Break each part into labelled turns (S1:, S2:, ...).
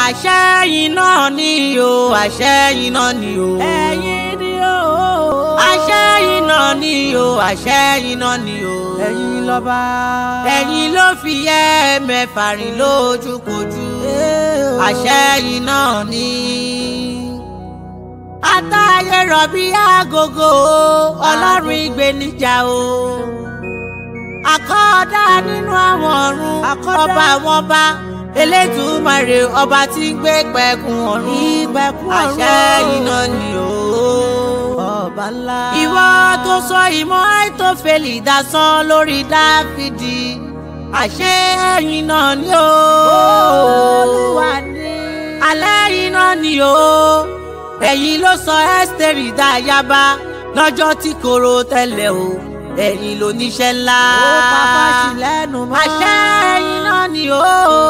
S1: àṣẹ iná ni o àṣẹ iná ni o.
S2: ẹ̀yin ni o.
S1: àṣẹ iná ni o àṣẹ iná ni o.
S2: ẹ̀yin lọ́ba.
S1: ẹ̀yin ló fi yẹ mẹ́fà rìn lójúkojú. àṣẹ iná ni. àtàyè rọ̀bí agogo ọlọ́run ìgbéníjà o. àkọ́dá nínú àwọn ọ̀run ọba àwọn ọba elétùmarè ọba tí ń gbé pẹ̀kun ọ̀run
S2: ìgbẹ́kún ọ̀run.
S1: àṣẹ iná ni o.
S2: ọba ńlá.
S1: ìwọ tó sọ ìmọ̀ àìtófẹ́lì dasán lórí dáfídì àṣẹ iná ni o.
S2: olúwa ni.
S1: alẹ́ iná ni o. ẹ̀yin ló sọ ẹ́sítẹ́rì dáyàbá lọ́jọ́ tí koro tẹ́lẹ̀ o ẹ̀yin ló níṣẹ́ ńlá.
S2: ó pàpà sí lẹ́nu mọ́.
S1: àṣẹ iná ni o.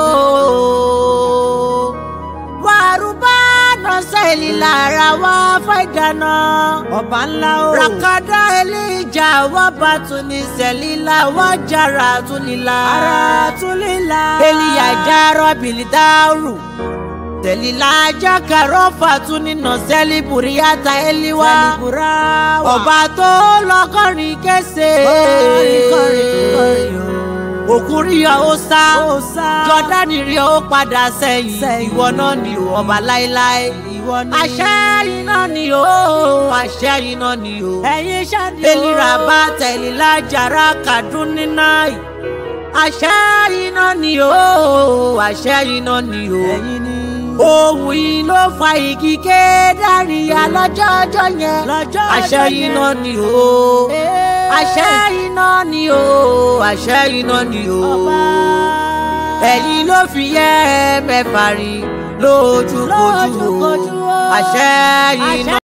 S1: wàrúbá nọ́sẹ̀lì lára wá fàìdáná.
S2: ọba ńlá o.
S1: rakada elija wá bá tuni sẹ́lílà wá jara tunila.
S2: ara tún lè la.
S1: eliya jara bilidaru. sẹ́lílà jákàrọ̀ fàtúnínà sẹ́lí buriyata eliwa.
S2: sẹ́líbùrà wà.
S1: ọba tó lọ́kọ̀rin kése.
S2: kọrin kọrin kọrin o.
S1: òkun rí ọ ó sá
S2: ó sá.
S1: jọdani rí ọ ó padà sẹ́yìn
S2: Sẹ́yìn.
S1: ìwọ náà ni o ọba láéláé
S2: ìwọ ni.
S1: àṣẹ iná ni o àṣẹ iná ni o
S2: ẹ̀yin ṣáàdì o.
S1: elira bá tẹ̀lé lájàrá kàdúnínà àṣẹ iná ni o àṣẹ iná ni o
S2: ẹ̀yin ni.
S1: ohun yìí ló fa igi kédàríyà lọ́jọ́ ọjọ́ yẹn
S2: lọ́jọ́
S1: àṣẹ
S2: ọjọ́ yẹn.
S1: iná ni o àṣẹ iná ni o àṣẹ iná ni o
S2: ọba.
S1: ẹ̀yin ló fi yẹ mẹ́fà rí lójúkojú o
S2: Lójúkojú o.
S1: àṣẹ iná.